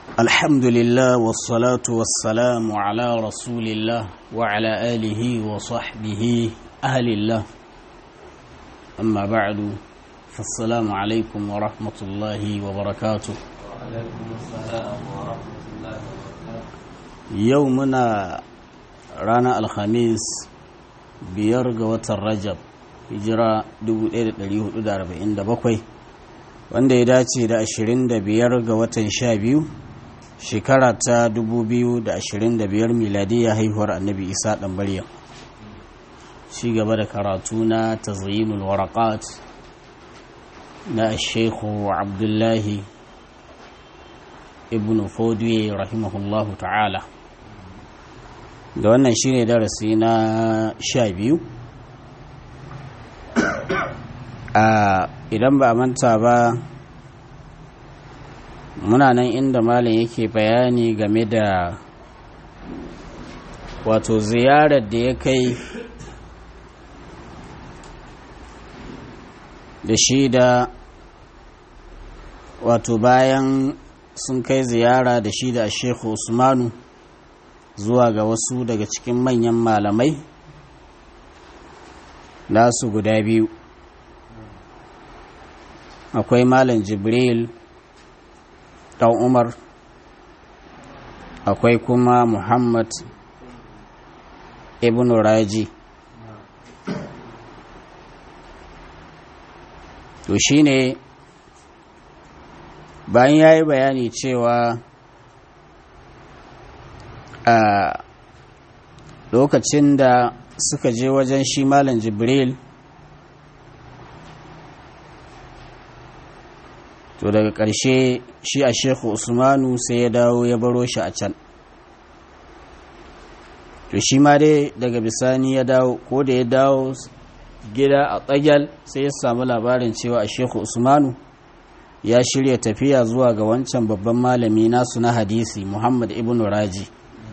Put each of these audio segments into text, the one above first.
الحمد لله والصلاة والسلام على رسول الله وعلى آله وصحبه أهل الله أما بعد فالسلام عليكم ورحمة الله وبركاته وعليكم السلام ورحمة الله وبركاته يومنا رانا الخميس بيرغ وتر hijira 1447 wanda ya dace da 25 ga watan 12 shekara ta 2025 miladiyya haihuwar annabi isa dan maryam ci gaba da karatu na tazyinul waraqat na shekhu abdullahi ibn fodiye rahimahullahu ta'ala da wannan shine darasi na 12 a idan ba a manta ba muna nan inda malam yake bayani game da wato ziyarar da ya kai da shi da wato bayan sun kai ziyara da shi da shekhu usmanu zuwa ga wasu daga cikin manyan malamai nasu guda biyu akwai malam jibril ɗan umar akwai kuma muhammad ibn raji to shine bayan ya yi bayani cewa a lokacin da suka je wajen shi malam jibril to daga ƙarshe shi a shekhu usmanu sai ya dawo ya baro shi a can to shi ma dai daga bisani ya dawo ko da ya dawo gida a tsagyal sai ya samu labarin cewa a shekhu usmanu ya shirya tafiya zuwa ga wancan babban malami nasu na hadisi muhammad ibn raji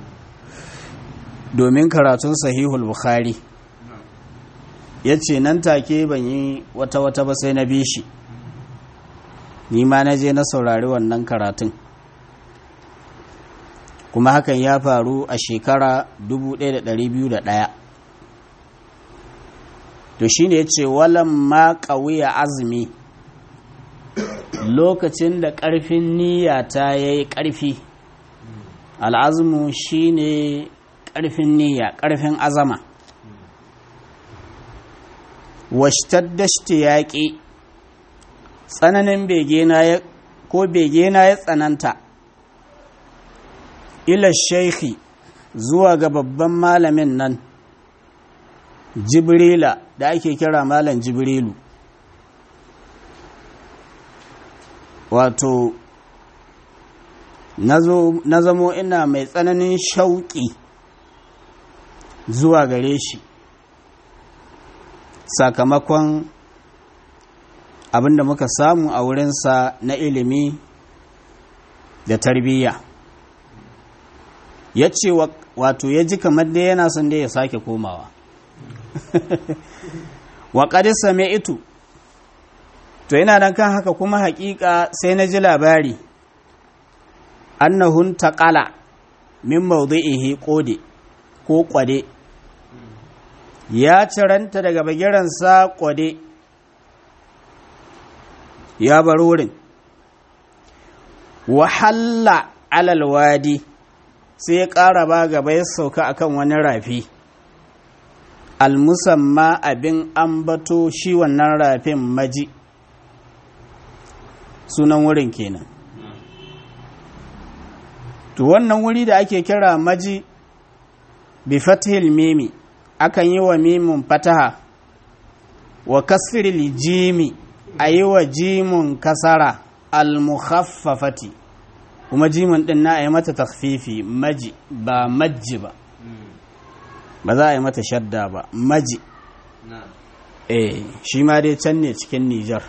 domin karatun sahihul bukhari ya ce nan take ban yi wata-wata ba sai na bi shi ni ma na je na saurari wannan karatun kuma hakan ya faru a shekara 1201 to shi ne ce walan ma ƙauya azumi lokacin da ƙarfin niyya ta ya yi ƙarfi al'azumu shi ne ƙarfin niyya ƙarfin azama washtadda yaƙi tsananin begena ya ko begena ya tsananta ila shaikhi zuwa ga babban malamin nan jibrila da ake kira malam jibrilu wato na zamo ina mai tsananin shauƙi zuwa gare shi sakamakon abin da muka samu a wurinsa na ilimi da tarbiyya ya ce wato ya ji kamar da yana son da ya sake komawa wa ƙadisa mai itu to yana nan kan haka kuma haƙiƙa sai na ji labari annahun taƙala min maudu'ihi ƙode ko ƙwade ya ciranta daga bagiransa ƙwade ya bar wurin wahalla alal wadi sai ya ƙara ba gaba ya sauka akan wani rafi almusamma abin ambato shi wannan rafin maji sunan wurin kenan to wannan wuri da ake kira maji bi fathil mimi akan yi wa mimin fataha wa kasril jimi a yi wa jimun kasara al-mukhaffafati kuma jimun din na a yi mata takfifi maji ba majji ba ba za a yi mata shadda ba maji eh shi ma dai can ne cikin nijar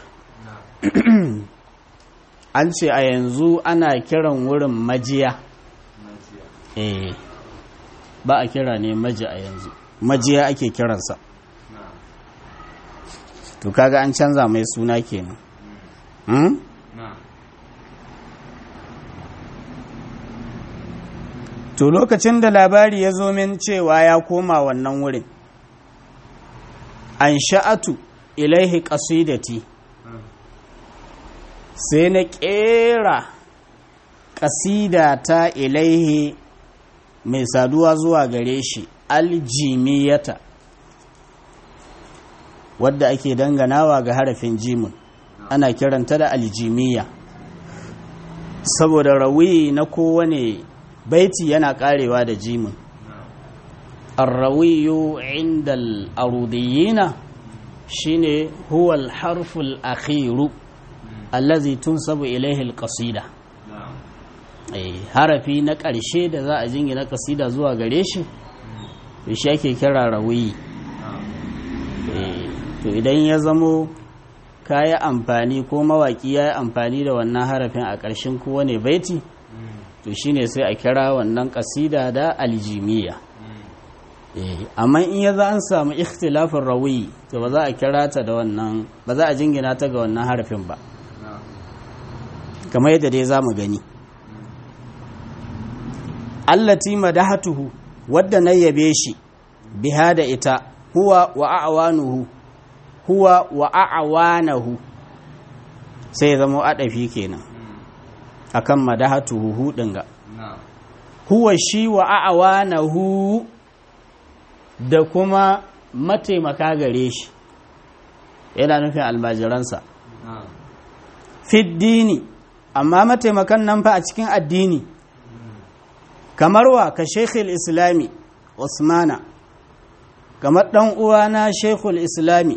an ce a yanzu ana kiran wurin majiya eh ba a kira ne maji a yanzu majiya ake kiransa to kaga an canza mai suna kenan hmm? to lokacin da labari ya zo min cewa ya koma wannan wurin an sha'atu ilaihi ƙasidati sai na ƙera ƙasida ta ilaihi mai saduwa zuwa gare shi aljimiyata wadda ake danganawa ga harafin jimun ana kiranta da aljimiya saboda rawi na kowane baiti yana karewa da jimun arrawiyu inda al'arudiyina shine huwa al-harful akhiru allazi tunsabu ilaihi al-qasida harafi na ƙarshe da za a jingina kasida zuwa gare shi shi ake kira rawiyi to idan ya zamo ka yi amfani ko mawaƙi ya yi amfani da wannan harafin a ƙarshen kowane baiti to shine sai a kira wannan ƙasida da aljimiya amma in ya za an samu ikhtilafin rawi to ba za a kira ta da wannan ba za a jingina ta ga wannan harafin ba kamar yadda dai za mu gani allati madahatuhu wadda na yabe shi biha da ita huwa wa a'wanuhu huwa wa a'wanahu sai ya zama adafi kenan akan madahatuhu hudin ga huwa shi wa a'wanahu da kuma mataimaka gare shi yana nufin almajiransa fiddini amma mataimakan nan fa a cikin addini kamar wa ka shekul islami usmana kamar ɗan uwana shekul islami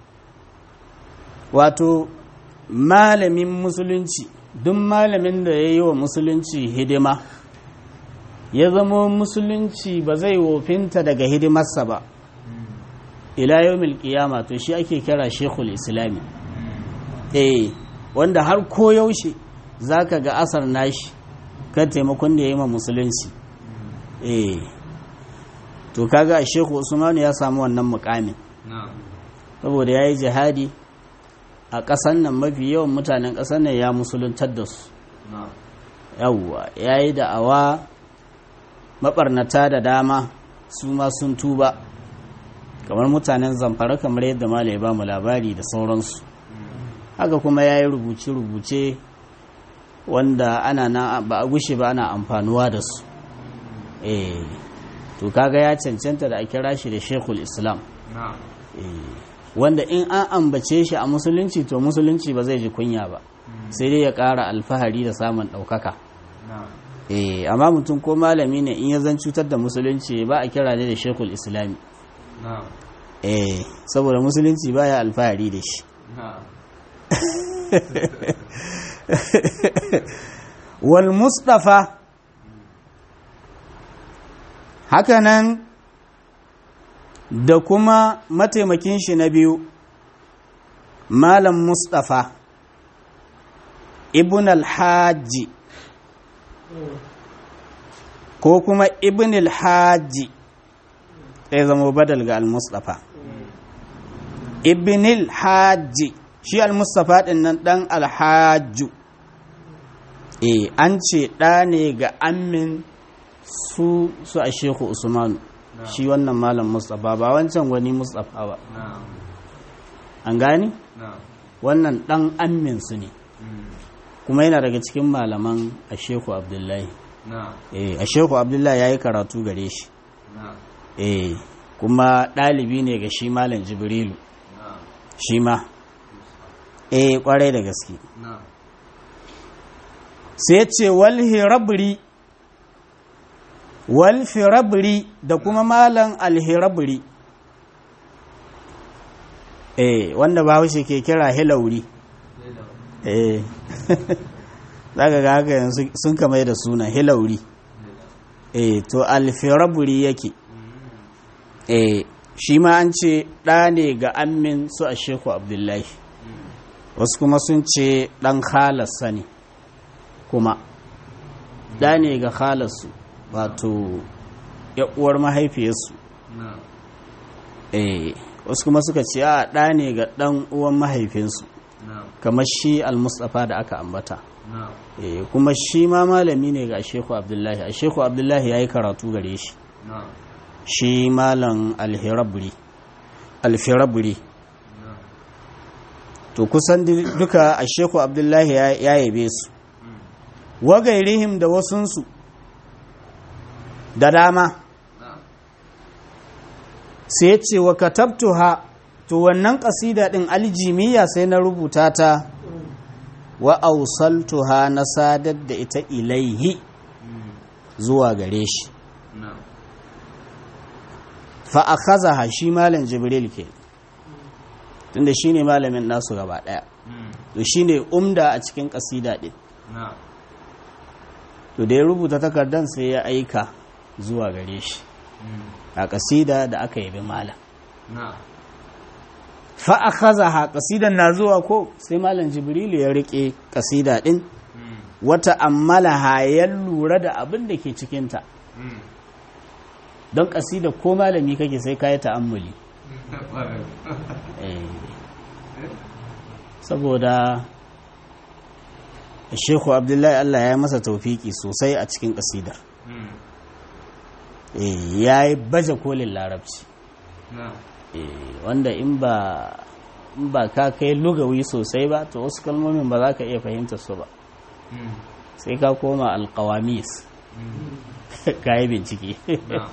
wato malamin musulunci duk malamin da ya yi wa musulunci hidima ya zama musulunci ba zai wofinta daga hidimarsa ba ila yau milkiyama to shi ake kira shekul islami eh wanda har koyaushe za ka ga asar nashi kan taimakon da ya yi ma musulunci eh to kaga a sheku usmanu ya samu wannan mukamin saboda ya yi jihadi a ƙasan nan mafi yawan mutanen ƙasan nan ya musuluntar da su yawwa ya yi da'awa maɓarnata da dama su ma sun tuba kamar mutanen zamfara kamar yadda mala ya ba mu labari da sauransu haka kuma ya yi rubuce-rubuce wanda ana na ba a gushe ba ana amfanuwa da su eh to kaga ya cancanta da a kira shi da shekul islam wanda in an ambace shi a musulunci to musulunci ba zai ji kunya ba sai dai ya ƙara alfahari da samun ɗaukaka eh amma mutum ko malami ne in ya zan cutar da musulunci ba a kira ne da shekul islami eh saboda musulunci baya alfahari da shi wal mustafa hakanan da kuma mataimakin shi na biyu malam mustafa ibn alhaji ko kuma ibn alhaji zai zama badal ga al-mustafa ibn alhaji shi al-mustafa din nan dan alhaju eh an ce ɗa ne ga amin su su a sheku usmanu shi wannan malam mustapha ba wancan wani mustapha ba an gani wannan ɗan amin su ne kuma yana daga cikin malaman a sheku abdullahi eh a sheku abdullahi ya yi karatu gare shi eh kuma ɗalibi ne ga shi malam jibrilu shi ma eh kwarai da gaske sai ce wal hirabri wal firabri da kuma malan alhirabri eh wanda bahaushe ke kira hilauri eh zaka ga haka yanzu sun kamar da suna hilauri eh to alfirabri yake eh shi ma an ce ɗa ne ga ammin su a sheku abdullahi wasu kuma sun ce ɗan halarsa ne kuma ɗa ne ga halarsu wato uwar mahaifiyarsu eh wasu kuma suka ce a ɗa ne ga ɗan uwan mahaifinsu kamar shi al-mustafa da aka ambata na'am Eh, kuma shi ma malami ne ga sheku abdullahi a sheku abdullahi ya yi karatu gare shi na'am shi malam alhirabri alfirabri na'am to kusan di- duka a sheku abdullahi ya ya yabe su mm, wagairihim da wasunsu da dama na'am sai ya ce wa katabtuha to wannan kasida din aljimiyya sai na rubuta ta wa ausaltuha na sadar da ita ilaihi mm, zuwa gare shi na'am fa akhazaha shi malam jibril ke tunda shine malamin nasu gaba daya mm, to shine umda a cikin kasida din na'am to da ya rubuta takardan sai ya aika zuwa gare shi mm, a kasida da aka yabi malam na'am fa akhazaha kasidan na zuwa ko sai malam jibril ya rike kasida din mm, wata ammalaha ya lura da abin da ke cikinta mm, don kasida ko malami kake sai ka yi ta'ammuli ƙwarai. Eh, saboda Shehu Abdullahi Allah ya masa taufiki sosai a cikin kasidar Mm, Eh, ya yi baje kolin larabci na'am Eh, wanda in ba in ba ka kai lugawi sosai ba to wasu kalmomin ba za ka iya fahimtar su ba mm, sai ka koma alkawamis mm, ka yi bincike na'am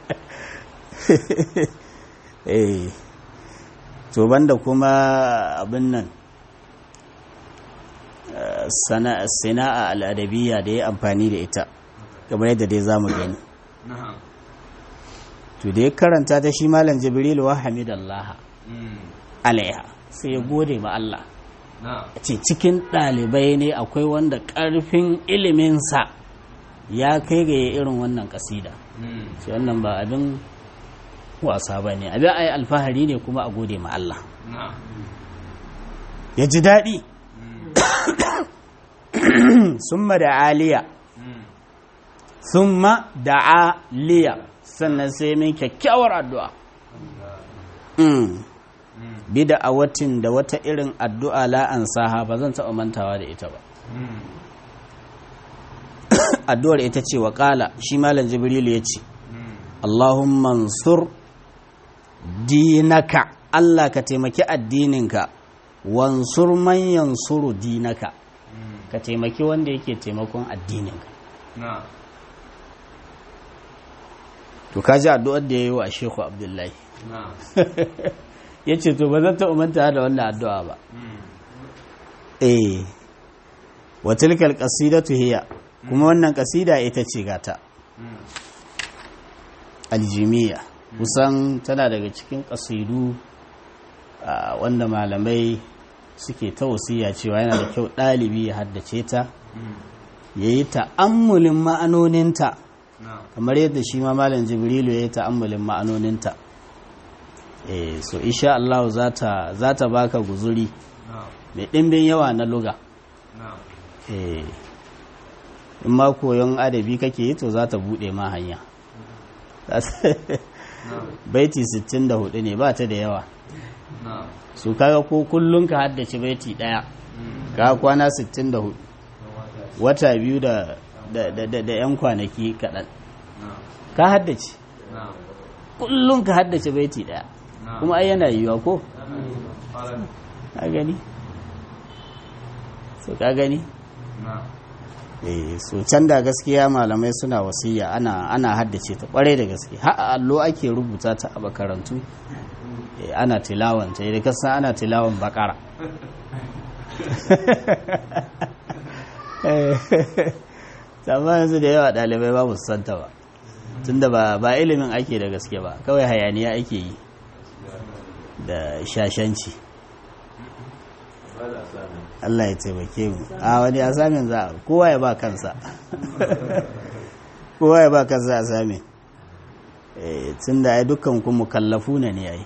eh to banda kuma abin nan eh, sana- sana'a al'adabiyya da ya amfani da ita kamar yadda dai za mu gani na'am to da ya karanta ta shi malam jibril wa hamidallaha mm, alaiha sai ya gode ma Allah na'am ce cikin ɗalibai ne akwai wanda ƙarfin iliminsa ya kai ga ya irin wannan ƙasida mm, shi wannan ba abin wasa ba ne abin a yi alfahari ne kuma a gode ma Allah na'am ya ji daɗi mm, summa da aliya mm, summa da aliya sannan sai min kyakkyawar addu'a Mm. mm, bi da a watin da wata irin addu'a la'an saha ba zan taɓa mantawa da ita ba mm, addu'ar ita ce wa ƙala shi malam jibrilu ya ce mm, Allahumma mansur dinaka Allah ka taimaki addininka wansur man yansuru dinaka mm, ka taimaki wanda yake taimakon addininka na'am to ka ji addu'ar da ya yi wa Shehu Abdullahi na'am ya ce to ba zan taɓa manta da wannan addu'a ba mm, eh wa tilkal qasidatu hiya kuma wannan kasida ita ce gata mm, aljimiya kusan tana daga cikin kasidu ah, wanda malamai suke ta wasiya cewa yana da kyau ɗalibi ya haddace ta mm, ya yi ta'ammulin ma'anoninta na'am kamar yadda shi ma malam jibrilu ya yi ta'ammulin ma'anoninta eh so insha Allah za ta za ta baka guzuri na'am mai ɗimbin yawa na luga na'am eh in ma koyon adabi kake yi to za ta buɗe ma hanya na'am baiti 64 ne ba ta da yawa na'am su kaga ko kullum ka haddace baiti ɗaya mm, ka kwana 64 wata biyu da da da da, da 'yan kwanaki kaɗan na'am ka haddace na'am kullum ka haddace baiti ɗaya na'am kuma ai yana yiwuwa ko ƙwarai. ka gani so ka gani na'am eh so can da gaskiya malamai suna wasiya ana ana haddace ta kwarai da gaske har a allo ake rubuta ta a makarantu eh, ana tilawan ta idan kasan ana tilawan bakara amma yanzu da yawa ɗalibai ba su santa ba tunda ba ba ilimin ake da gaske ba kawai hayaniya ake yi da shashanci Allah ya taimake mu a wani asamin za a kowa ya ba kansa kowa ya ba kansa asamin eh tun da ai dukkan ku mukallafu ne ne ai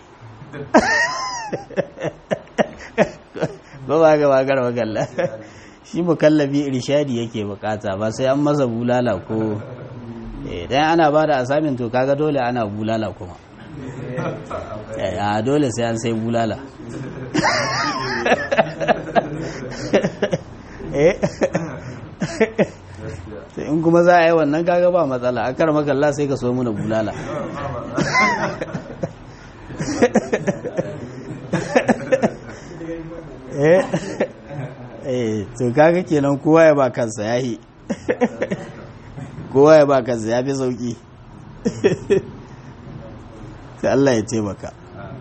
ba ba ga bagar magalla shi mukallafi irshadi yake bukata ba sai an masa bulala ko eh dan ana ba da asamin to kaga dole ana bulala kuma eh a dole sai an sai bulala eh sai in kuma za a yi wannan kaga ba matsala a kar makalla sai ka so muna bulala eh eh to kaga kenan kowa ya ba kansa yahi kowa ya ba kansa ya fi sauki sai Allah ya taimaka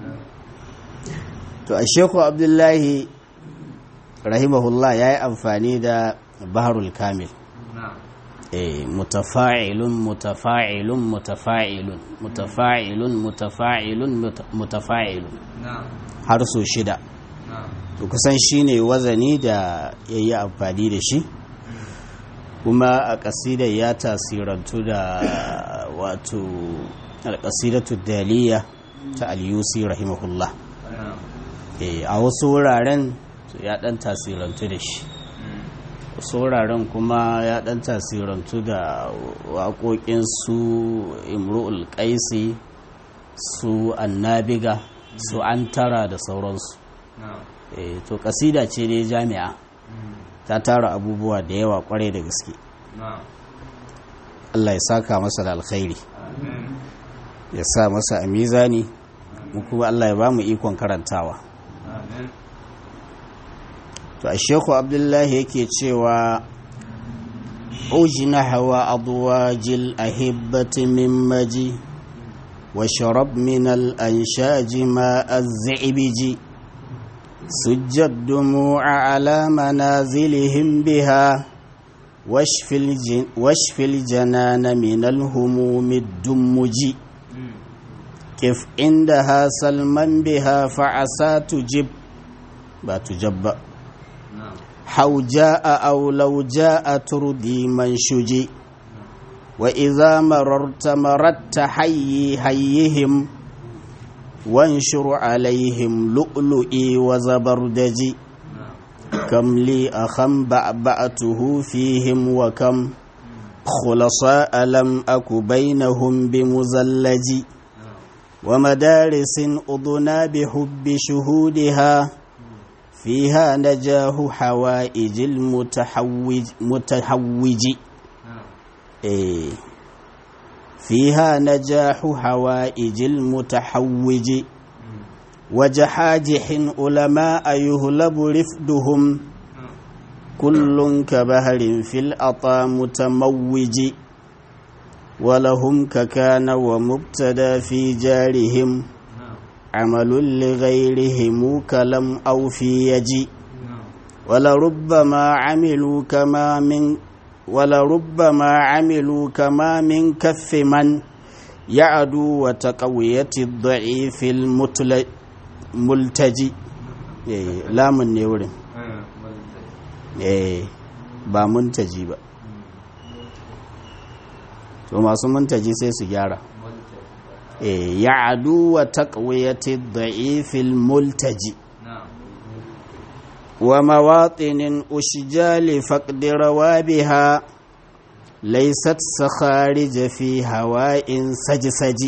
to a sheku abdullahi rahimahullah ya yi amfani da baharul kamil eh mutafa'ilun mutafa'ilun mutafa'ilun mutafa'ilun mutafa'ilun mutafa'ilun har so shida to kusan shine wazani da ya yi amfani da shi kuma a ƙasidar ya tasirantu da wato alƙasidatu daliya ta al-yusi rahimahullah a wasu wuraren ya ɗan tasirantu da shi wasu wuraren kuma ya ɗan tasirantu da waƙoƙin su imru'ul ƙaisi su annabiga su antara da sauransu to ƙasida ce dai jami'a ta tara abubuwa da yawa kwarai da gaske Allah ya saka masa da alkhairi ya sa masa a mizani mu kuma Allah ya ba mu ikon karantawa to a sheku abdullahi yake cewa ujina hawa abuwajil ahibbati min maji wa sharab min al'anshaji ma azzibiji سج الدموع على منازلهم بها واشف, الجن واشف الجنان من الهموم الدمج كيف عندها سلما بها فعسى تجب با تجب حو جاء أو لو جاء تردي من شجي وإذا مررت مرت حي حيهم وانشر عليهم لؤلؤي وزبردجي كم لي أخم بعبأته فيهم وكم خلصاء لم أك بينهم بمزلج ومدارس أضنا بحب شهودها فيها نجاه حوائج المتحوج متحوج إيه فيها نجاح حوائج المتحوج وجحاجح علماء يهلب رفدهم كل كبهر في الأطى متموج ولهم ككان ومبتدا في جارهم عمل لغيرهم كلم أو في يجي ولربما عملوا كما من ولربما عملوا كما من كف من يعدو وتقوية الضعيف الملتجي لا من نورين ba muntaji ba to masu muntaji sai su gyara ya adu wa taqwiyati da'ifil multaji ومواطن أشجال فقد روابها ليست سخارج في هواء سجسج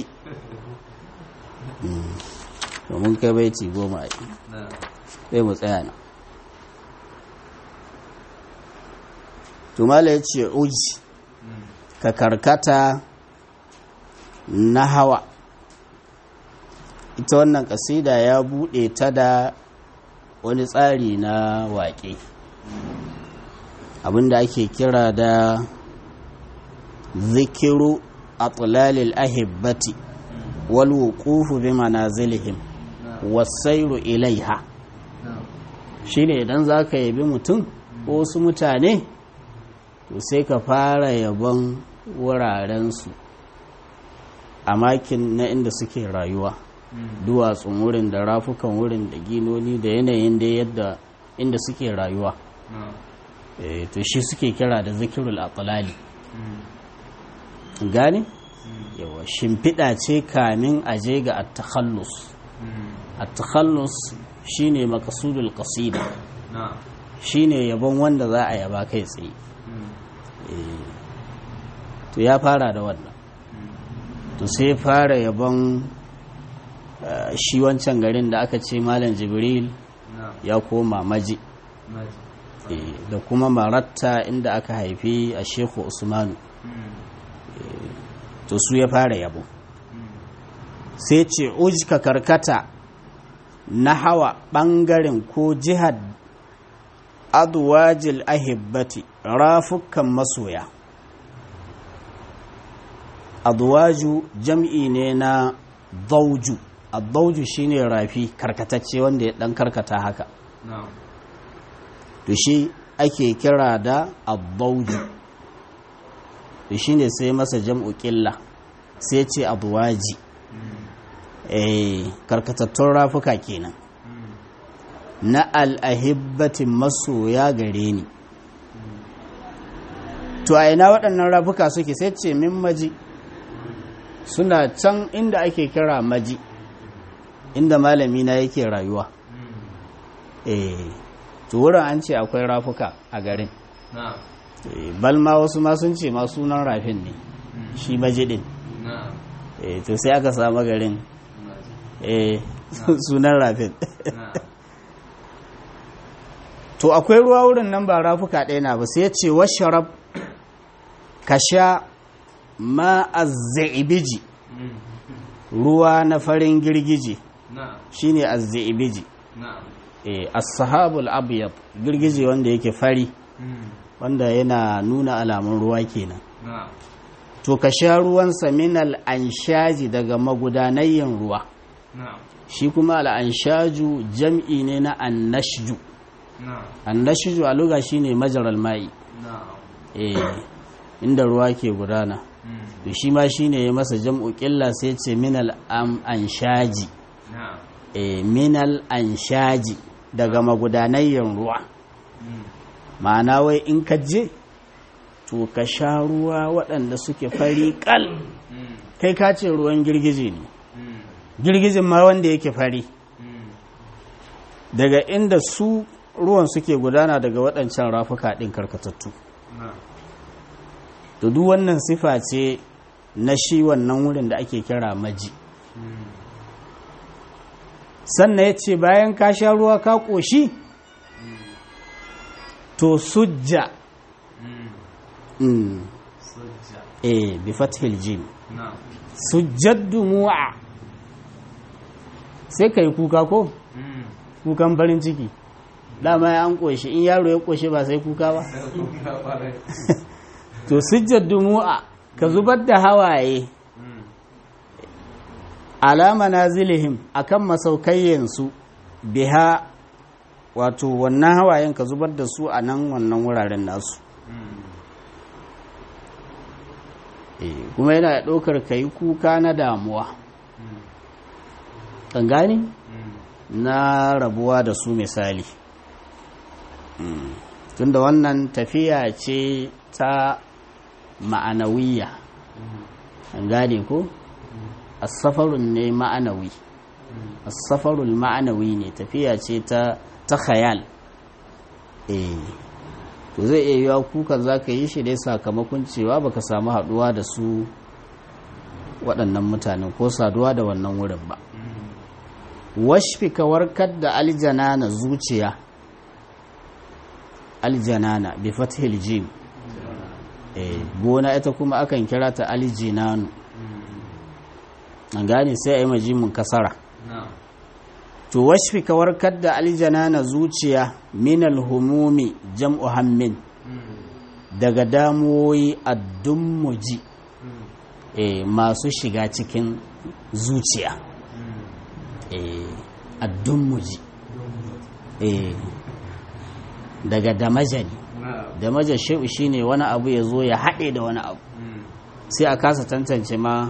mun kai baiti goma a sai mu tsaya na tumala ya ce uji ka karkata na hawa ita wannan kasida ya buɗe ta da wani tsari na waƙe abinda ake kira da zikiru atlalil ahibbati wal wuqufu bi manazilihim wasairu ilaiha shine idan zaka yabi mutum ko wasu mutane to sai ka fara yabon wurarensu a makin na inda suke rayuwa duwatsun wurin da rafukan wurin da ginoni da yanayin da yadda inda suke rayuwa to shi suke kira da zikirul atlali gane yawa shimfiɗa ce kamin aje ga at-takhallus at-takhallus shine maqsudul qasida shine yabon wanda za a yaba kai tsaye to ya fara da wannan to sai fara yabon shi wancan garin da aka ce malam jibril ya koma maji eh, da kuma maratta inda aka haifi a shehu usmanu to su ya fara yabo sai ce ujka karkata na hawa ɓangaren ko jihar adwajil ahibbati rafukan masoya adwaju jam'i ne na dauju addauju shine rafi karkatacce wanda ya dan karkata haka na'am to shi ake kira da addauju to shine sai masa jam'u ƙilla sai ce adwaji eh karkatattun rafuka kenan na al'ahibbatin masoya gare ni to a ina waɗannan rafuka suke sai ce min maji suna can inda ake kira maji inda malami na yake rayuwa eh to wurin an ce akwai rafuka a garin na'am Eh, balma wasu ma sun ce ma sunan rafin ne shi maji din na'am eh to sai aka samu garin eh sunan rafin na'am to akwai ruwa wurin nan ba rafuka ɗaya na ba sai ya ce washarab ka sha ma azzaibiji ruwa na farin girgije na'am shine azzaibiji na'am eh as-sahabul abyad girgije wanda yake fari wanda yana nuna alamun ruwa kenan na'am to ka sha ruwan saminal anshaji daga magudanayyan ruwa na'am shi kuma al-anshaju jam'i ne na annashju na'am annashju a lugha shine majaral ma'i na'am eh inda ruwa ke gudana to shi ma shine ya masa jam'u qilla sai ce minal am anshaji na'am eh minal anshaji daga magudanayyan ruwa ma'ana wai in ka je to ka sha ruwa waɗanda suke fari kal kai ka ce ruwan girgije ne girgijin ma wanda yake fari daga inda su ruwan suke gudana daga waɗancan rafuka ɗin karkatattu na'am to duk wannan sifa ce na shi wannan wurin da ake kira maji sannan ya ce bayan ka sha ruwa ka ƙoshi to sujja mm. sujja eh bi fathil jim na'am sujjad dumu'a sai ka yi kuka ko kukan farin ciki dama ya an ƙoshi in yaro ya ƙoshi ba sai kuka ba to sujjad dumu'a ka zubar da hawaye alama na zilihim akan masaukayyansu biha wato wannan hawayen ka zubar da su a nan wannan wuraren nasu Eh, kuma yana ɗaukar ka yi kuka na damuwa kan gani na rabuwa da su misali Mm. tunda wannan tafiya ce ta ma'anawiya an gane ko asafarun ne ma'anawi asafarul ma'anawi ne tafiya ce ta ta khayal eh to zai iya yiwa kukan za ka yi shi dai sakamakon cewa baka samu haduwa da su waɗannan mutanen ko saduwa da wannan wurin ba washfi ka warkar da aljanana zuciya aljanana bi fathil jim eh gona ita kuma akan kira ta aljinanu an gane sai a yi majimin kasara na'am to washfi ka warkar da aljanana zuciya minal humumi jam'u hammin daga damuwoyi addummuji eh masu shiga cikin zuciya eh addummuji eh daga damajani na'am damaja shi'u shine wani abu ya zo ya haɗe da wani abu sai a kasa tantance ma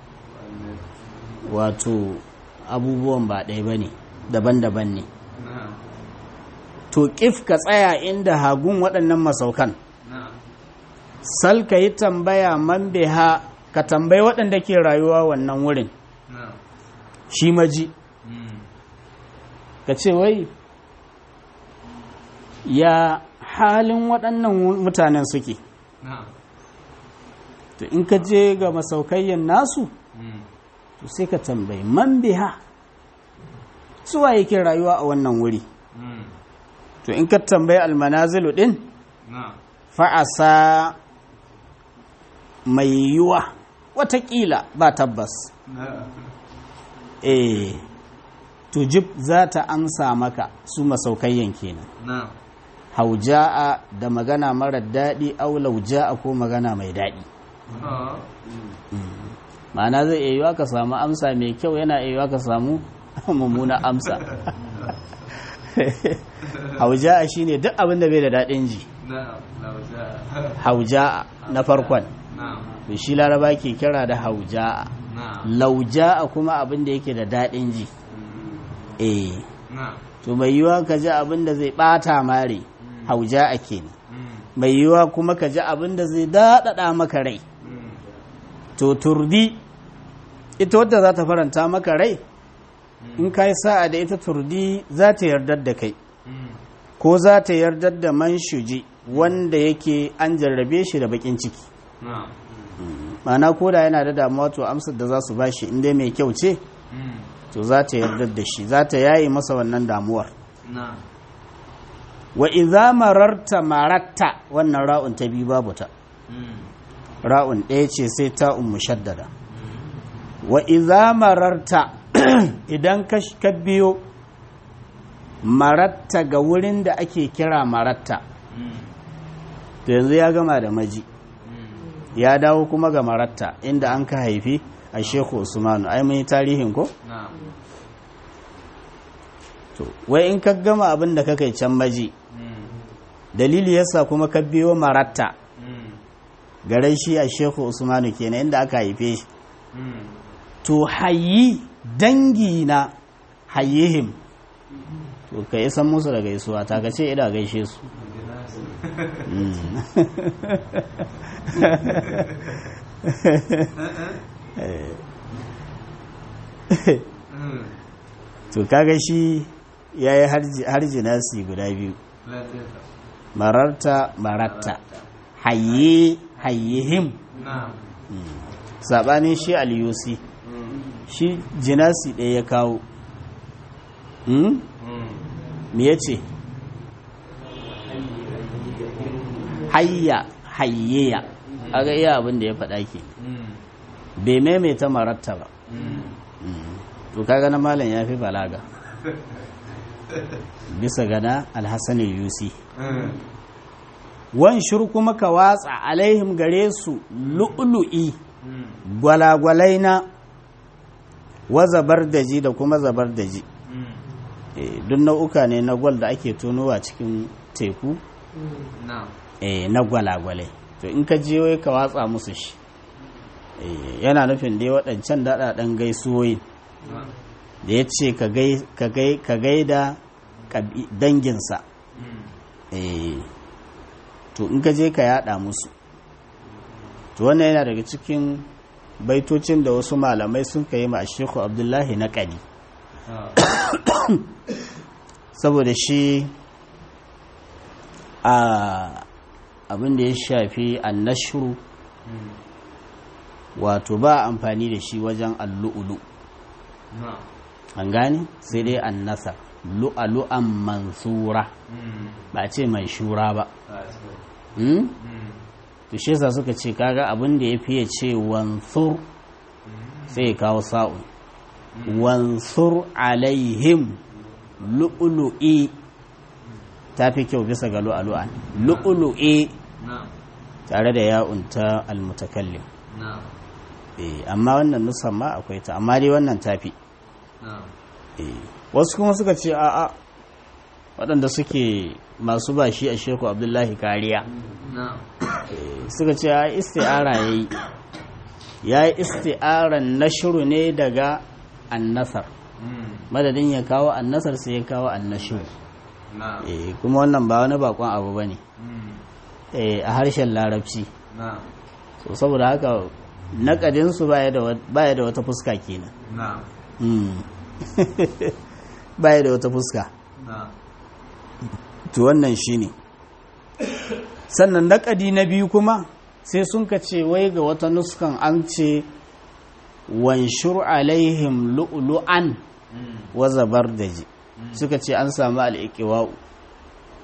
wato abubuwan ba ɗaya ba ne daban-daban ne na'am to ƙif ka tsaya inda hagun waɗannan masaukan na'am sal ka yi tambaya man ha ka tambayi waɗanda ke rayuwa wannan wurin na'am shi maji ka ce wai ya halin waɗannan mutanen suke na'am to in ka je ga masaukayyan nasu to sai ka tambayi man biha suwa yake rayuwa a wannan wuri to in ka tambayi almanazilu din na'am fa'asa mai yiwuwa watakila ba tabbas na'am eh tujib za ta amsa maka su masaukayyan kenan na'am hauja'a da magana marar daɗi au lauja'a ko magana mai daɗi ah ma'ana zai iya yiwa ka samu amsa mai kyau yana iya yiwa ka samu mummuna amsa hauja'a shine duk abin da bai da daɗin ji na'am lauja hauja'a na farkon na'am to shi laraba ke kira da hauja'a na'am lauja'a kuma abin da yake da daɗin ji eh na'am to mai yiwa ka ji abin da zai ɓata mare hauja'a kenan mm mai yiwa kuma ka ji abin da zai daɗaɗa maka rai mm to turdi ita wadda za ta faranta maka rai in ka yi sa'a da ita turdi za ta yardar da kai mm ko za ta yardar da man shuji wanda yake an jarrabe shi da bakin ciki na'am ma'ana ko da yana da damuwa to amsar da za su ba shi inda mai kyau ce mm to za ta yardar da shi za ta yaye masa wannan damuwar na'am wa idza mararta maratta wannan ra'un ta biyu babu ta mm ra'un ɗaya ce sai ta mushaddada wa idza mararta idan ka sh- ka biyo maratta ga wurin da ake kira maratta mm to yanzu ya gama da maji mm ya dawo kuma ga maratta inda an ka haifi a shehu usmanu ai mun yi tarihin ko na'am to wai in ka gama abin da ka kai can maji mm dalili yasa kuma ka biyo maratta mm garai shi a shehu usmanu kenan inda aka haife shi mm to hayi dangi na hayyihim to ka isan musu da gaisuwa ta ka ce ina gaishe su Mm. mm to kaga shi ya yi harji nasi guda biyu lafiya mararta maratta hayye hayyihim na'am saɓanin shi aliyusi mm shi jinasi ɗaya ya kawo Mm? mm me ya ce hayya hayyeya aga iya abin da ya faɗa ke mm bai maimaita maratta ba mm to kaga na malam ya fi balaga bisa gana alhassan yusi mm wan shur kuma ka watsa alaihim gare su lu'lu'i mm gwalagwalai na wa zabardaji da kuma zabardaji mm Eh, duk nau'uka ne na gwal da ake tonowa cikin teku na'am eh, na gwalagwalai to in ka je wai ka watsa musu shi Eh, yana nufin dai waɗancan daɗaɗen gaisuwoyin na'am da ya ce ka gai- ka gai- ka gaida ƙabi- danginsa mm Eh, to in ka je ka yada musu to wannan yana daga cikin baitocin da wasu malamai sun ka yi ma shehu abdullahi na ƙadi ah saboda shi a abin da ya shafi annashuru mm wato ba amfani da shi wajen allu'ulu na'am an gane sai dai annasa lu'alu'an mansura mm ba ce mai shura ba ah so hmm? mm to shi yasa suka ce kaga abin da ya fiye ce wansur sai ya kawo sa'un wansur alaihim lu'lu'i ta fi kyau bisa ga lu'alu'an lu'lu'i na'am tare da ya'un ta almutakallim na'am eh amma wannan nusan ma akwai ta amma dai wannan tafi na'am eh wasu kuma suka ce a'a waɗanda suke masu bashi a sheku abdullahi kariya na'am suka ce ya isti'ara ya yi ya yi isti'aran nashuru ne daga annasar mm madadin ya kawo annasar sai ya kawo annashuru na'am eh kuma wannan ba wani bakon abu ba ne mm eh a harshen larabci na'am so saboda haka naƙadinsu baya da wa- baya da wata fuska kenan na'am Mm. baya da wata fuska na'am to wannan shine sannan naƙadi na biyu kuma sai sun ka ce wai ga wata nuskan an ce wanshur alaihim lu'lu'an mm wa zabardaji suka ce an samu al'iqiwa'u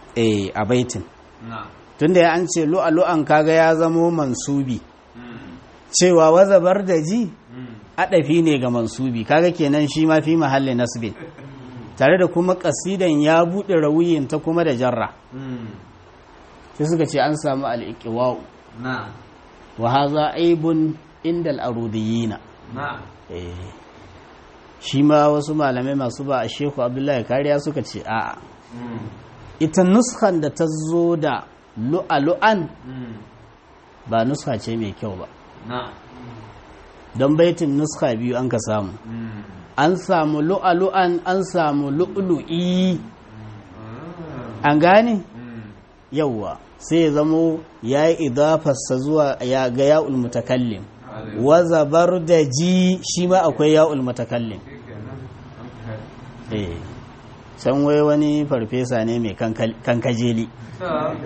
eh a baitin na'am tunda ya an ce lu'alu'an kaga ya zamo mansubi Mm. cewa wazabar da ji Mm. adafi ne ga mansubi kaga kenan shi ma fi mahalli nasbin tare da kuma kasidan ya buɗe rawuyin ta kuma da jarra Mm. sai suka ce an samu al-iqwa'u na'am wa hadha aibun inda al-arudiyina na'am eh shi ma wasu malamai masu ba a shehu abdullahi kariya suka ce a'a Mm. ita nuskan da ta zo da lu'alu'an Mm. ba nuska ce mai kyau ba na'am don baitin nuska biyu an ka samu Mm. an samu lu'alu'an an samu lu'lu'i Mm. an gane Mm. yawwa sai ya zamo ya yi idafarsa zuwa ya ga ya'ul mutakallim Alai. wa zabar da ji shi ma akwai ya'ul mutakallim Shikenan. An kai. eh can wai wani farfesa ne mai kankal- kankajeli To.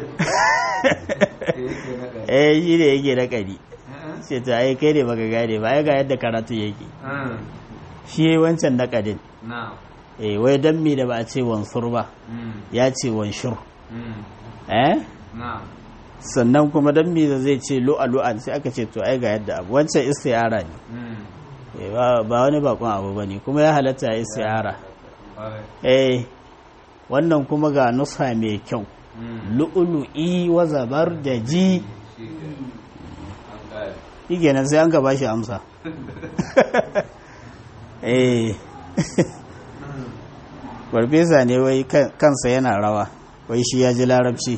Eh, yake na gari. eh shi ne yake da kari Eh, ce ta ai kai ne baka gane ba ai ga yadda karatu yake eh. shi yayi wancan nakadin Na'am. eh wai dan me da ba a ce wansur ba Mm. ya ce wanshur Mm. eh Na'am. sannan kuma dan me da zai ce lu'a lu'an sai aka ce to ai ga yadda abu wancan istiara ne Mm. Eh, ba ba wani bakon abu bane kuma ya halatta ya istiara Alai. eh wannan kuma ga nusa mai kyau Mm. lu'ulu'i wa zabar da ji Shikenan. An kare. shi nan sai an ka bashi amsa eh farfesa ne wai kan- kansa yana rawa wai shi ya ji larabci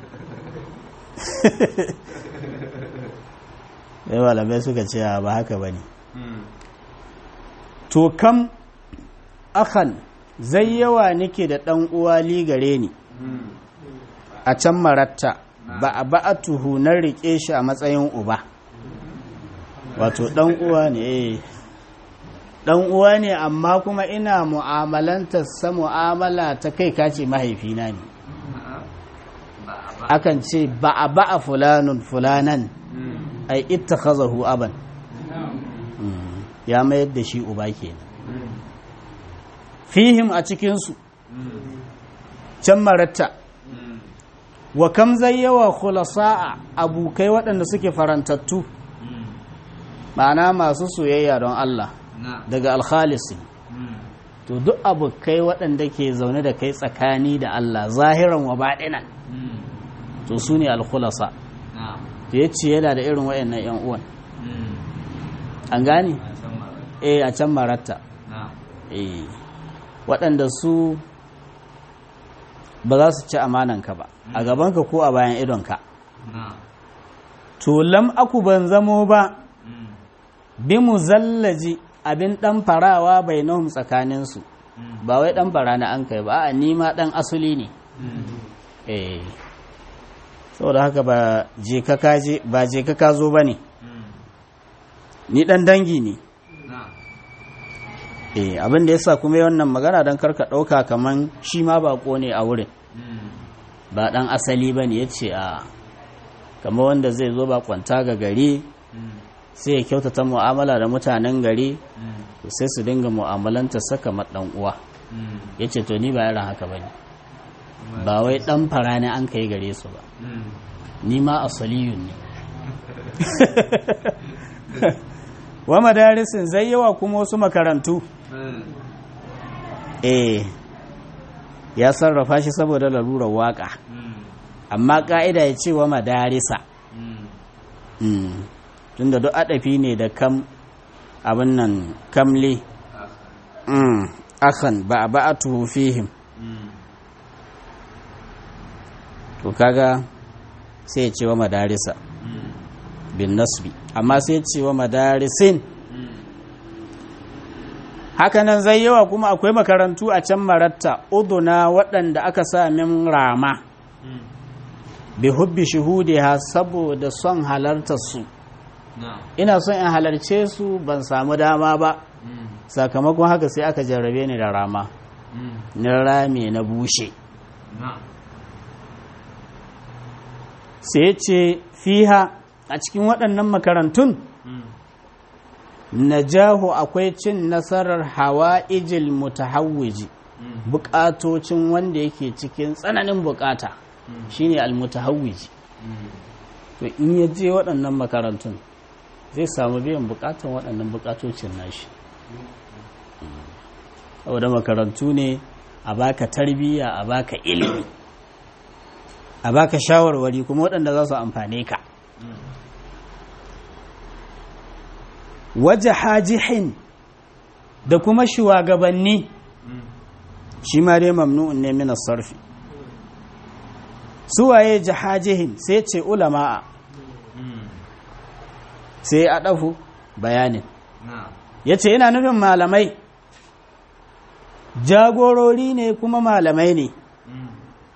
sai malamai suka ce "A, ba haka ba ne Mm. to kam akan zai yawa nake da ɗan uwa gare ni Mm. a can maratta ba a ba a tuhu na riƙe shi a matsayin uba wato ɗan uwa ne eh. ɗan uwa ne amma kuma ina mu'amalantar sa mu'amala ta kai kace mahaifina ne Ba a ba. akan ce ba a ba a fulanun fulanan Mm. ai ittakhazahu aban Mm. ya mayar da shi uba kenan Mm. fihim a cikinsu Mm. can maratta Mm. wa kam zai yawa khulasa'a abokai waɗanda suke farantattu Mm. ma'ana masu soyayya don Allah Na'am. daga alkhalisi Mm. to duk abokai waɗanda ke zaune da kai tsakani da Allah zahiran wa baɗinan Mm. to su ne alkhulasa Na'am. to ya ce yana da irin waɗannan 'yan uwan Mm. an gane A san mara. eh a can maratta Na'am. eh waɗanda su ba za su ci amananka ba a gabanka ko a bayan idonka Na'am. to lam aku ban zamo ba Mm. bi mu zallaji abin ɗan farawa bai nahum tsakaninsu Mm. ba wai ɗan fara na an kai ba a nima ɗan asuli ne Mm. eh saboda haka ba je ka kaje ba je ka ka zo ba ne Mm. ni ɗan dangi ne Na'am. eh abin da yasa kuma yi wannan magana don karka ɗauka kaman shi ma baƙo ne a wurin Mm. ba ɗan asali ba ne ya ce a kama wanda zai zo ba kwanta ga gari Mm. sai ya kyautata mu'amala da mutanen gari Mm. to sai su dinga mu'amalanta saka ɗan uwa Mm. ya ce to ni ba yaran haka ba ne ba wai ɗan fara ne an kai gare su ba Mm. ni ma asaliyun ne wa madarisin zai yawa kuma wasu makarantu Mm. eh ya sarrafa shi saboda lalurar waka Mm. amma ka'ida ya ce wa madarisa Mm. Mm. tunda duk adafi ne da kam abin nan kamli Aka. mm. akan ba a ba'atu fihim Mm. to kaga sai ya ce wa madarisa Mm. bin nasbi amma sai ya ce wa madarisin Mm. hakanan zai yawa kuma akwai makarantu a can maratta uduna waɗanda aka sa min rama Mm. bi hubbi shuhudiha saboda son halartar su Na'am. ina son in halarce su ban samu dama ba Mm. sakamakon haka sai aka jarrabe ni da rama Mm. na rame na bushe Na'am. sai ce fiha a cikin waɗannan makarantun Mm. najahu akwai cin nasarar hawa'ijil mutahawwiji Mm. bukatocin wanda yake cikin tsananin bukata Mm. shine almutahawwiji Mm. to in ya je waɗannan makarantun zai samu biyan bukatan waɗannan bukatocin nashi saboda makarantu ne a baka tarbiyya a baka ilimi a baka shawarwari kuma waɗanda za su amfane ka Mm. waje hajihin da kuma shugabanni Mm. shi ma dai mamnu'un ne min sarfi suwaye jahajihin sai ce ulama'a Mm. sai a ɗafu bayanin Na'am. ya ce yana nufin malamai jagorori ne kuma malamai ne Mm.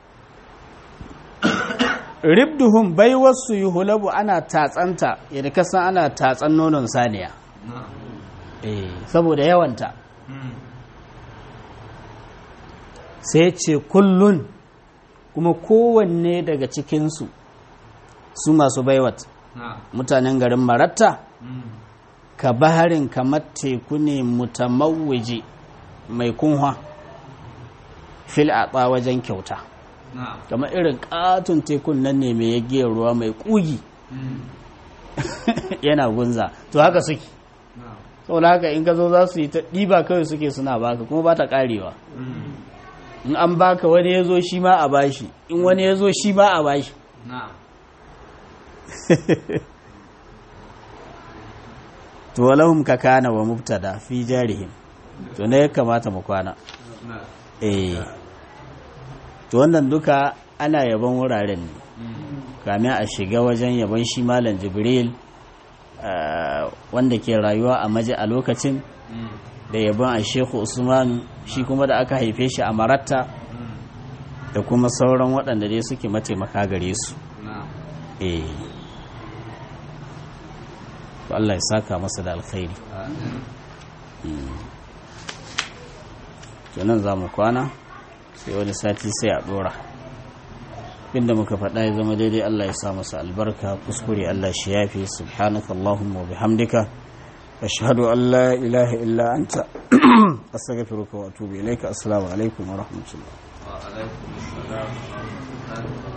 ribduhum bai wasu yi hulabu ana tatsanta yadda kasan ana tatsan nonon saniya Na'am. eh saboda yawanta Mm. sai ce kullun kuma kowanne daga cikinsu su masu baiwat Na'am. mutanen garin maratta Mm. ka baharin kamar teku ne mutamawwiji mai kunwa fil a wajen kyauta Na'am. kamar irin katon tekun nan ne mai yaggiyar ruwa mai kugi Mm. yana gunza to haka suke Na'am. saboda haka in ka zo za su yi ta ɗiba kawai suke suna baka kuma ba ta ƙarewa Mm. in an baka wani ya zo shi ma a bashi in wani ya zo shi ma a bashi Na'am. to walahum ka kana wa mubtada fi jarihim to ne ya kamata mu kwana Na'am. eh to wannan duka ana yaban wuraren ne Mm. kamin a shiga wajen yaban shi malam jibril ah, wanda ke rayuwa a maji a lokacin Mm. da yaban a shehu usman shi kuma da aka haife shi a maratta Mm. da kuma sauran waɗanda dai suke mataimaka gare su Na'am. eh to Allah ya saka masa da alkhairi Amin. to nan za mu kwana sai wani sati sai a ɗora inda muka faɗa ya zama daidai Allah ya sa masa albarka kuskure Allah shi yafi subhanaka Allahumma wa bihamdika ashhadu an la ilaha illa anta astaghfiruka wa atubu ilaika assalamu alaikum wa rahmatullah Wa alaikum assalam wa rahmatullahi wa